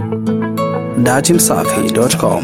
datimsafi.com.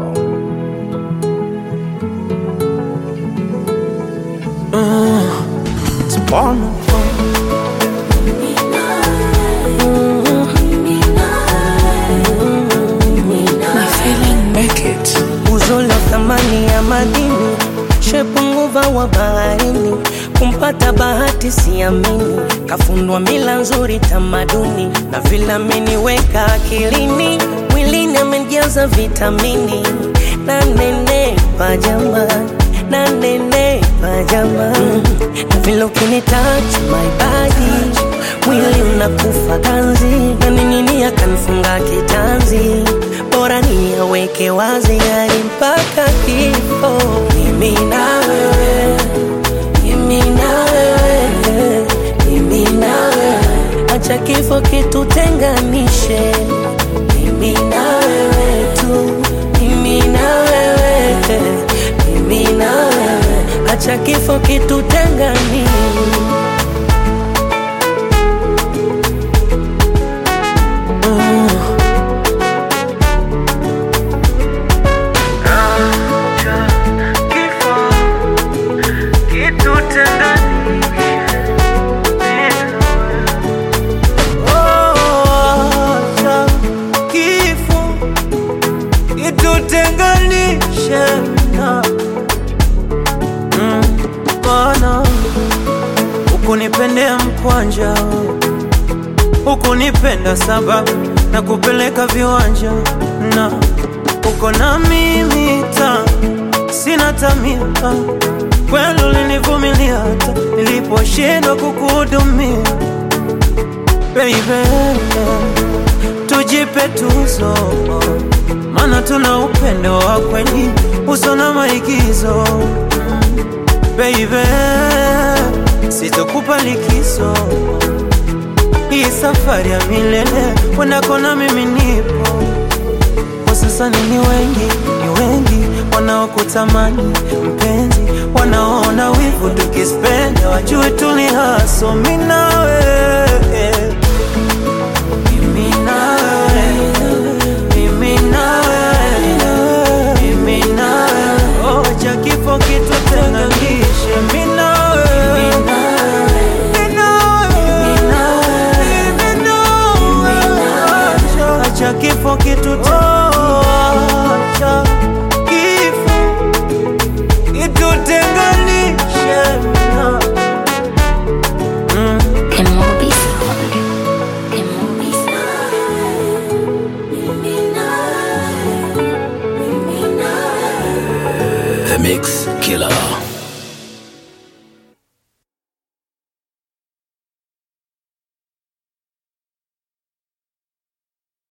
Uzo la thamani ya madini, shepu nguva wa baharini, kumpata bahati siamini, kafundwa mila nzuri tamaduni, na vile ameniweka akilini, mwilini amejaza vitamini, na nenepa jamani, na nenepa jamani, na vile ukinitouch my body mwili unakufa ganzi na ningini akanifunga kitanzi bora niyaweke wazi hadi mpaka kifo mimi na wewe mimi na wewe mimi na wewe acha kifo kitutenganishe mimi na wewe tu mimi na wewe mimi na wewe acha kifo kitutenganishe Acha kifo kitutenganishe na Mm, Bwana ukunipendea mkwanja ukunipenda sababu na kupeleka viwanja na uko na mimi ta sina tamia kweli ulinivumilia hata niliposhindwa kukuhudumia baby, tujipe tuzo, maana tuna upendo wa kweli uso na maigizo. Baby, sitokupa likizo, hii safari ya milele wendako na mimi nipo. Kwa sasa ni wengi, ni wengi wanaokutamani mpenzi, wanaona wivu tukispenda, wajue tuli haso mimi na wewe mimi na wewe, mimi na wewe, mimi na wewe. Oh, acha kifo kitutenganishe, mimi na wewe, mimi na wewe, mimi na wewe. Acha- acha kifo kitutenganishe, acha kifo kitutenganishe na Emobi Sound. Emobi Sound. The Mix Killer.